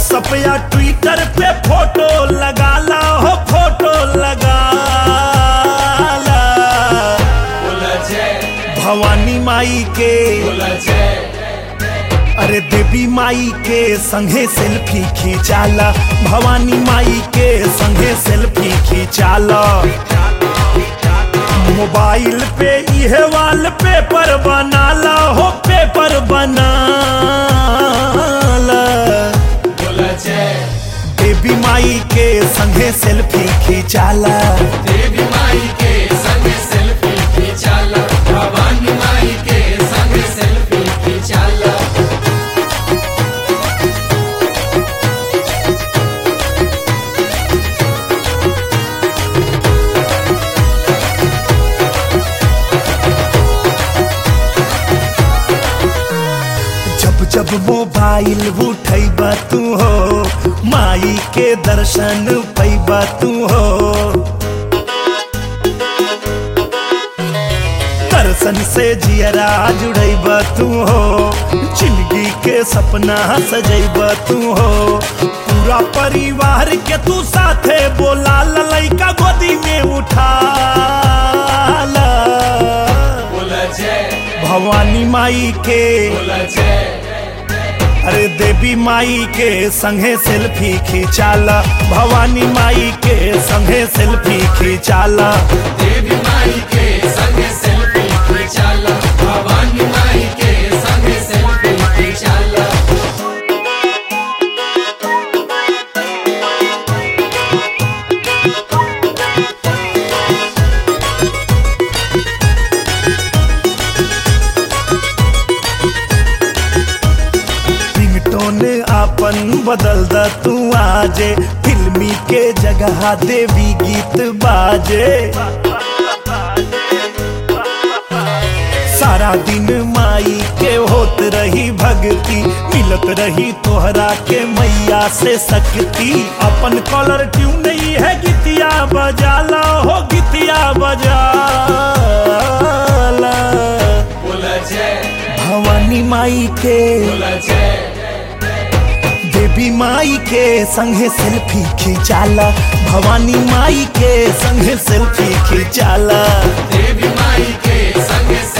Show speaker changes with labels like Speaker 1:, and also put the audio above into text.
Speaker 1: WhatsApp या Twitter पे photo लगा ला हो फोटो लगा ला
Speaker 2: बोला जय
Speaker 1: भवानी माई के
Speaker 2: बोला जय
Speaker 1: अरे देवी माई के संगे सेल्फी खींचाला भवानी माई के संगे सेल्फी खींचाला मोबाइल पे इहे वाल पेपर बनाला हो पेपर बनाला
Speaker 2: बोला जय
Speaker 1: देवी माई के संगे सेल्फी खींचाला
Speaker 2: देवी माई के संग सेल्फी खींचाला भवानी माई के संग सेल्फी खींचाला
Speaker 1: जब जब मोबाइल उठैब तू हो माई के दर्शन पैब तू हो दर्शन से जियरा जुड़ैब तू हो जिंदगी के सपना सजैब तू हो पूरा परिवार के तू साथे बोला ललैका गोदी में उठा ला।
Speaker 2: बोला जय
Speaker 1: भवानी माई के
Speaker 2: बोला जय
Speaker 1: अरे देवी माई के संगे सेल्फी खींचाला भवानी माई के संगे सेल्फी खींचाला
Speaker 2: देवी माई के संग सेल्फी खींचाला भवानी माई के संग सेल्फी खींचाला
Speaker 1: रिंगटोन आपन बदल द तू आजे फिल्मी के जगह देवी गीत बाजे सारा दिन माई के होत रही भक्ति मिलत रही तोहरा के मैया से शक्ति अपन कॉलर ट्यून नहीं है गीतिया बजाला हो गीतिया बजाला
Speaker 2: बोला जय
Speaker 1: भवानी माई के
Speaker 2: बोला जय
Speaker 1: देवी माई के संगे सेल्फी खींचाला भवानी माई के संगे सेल्फी खींचाला
Speaker 2: देवी माई के संग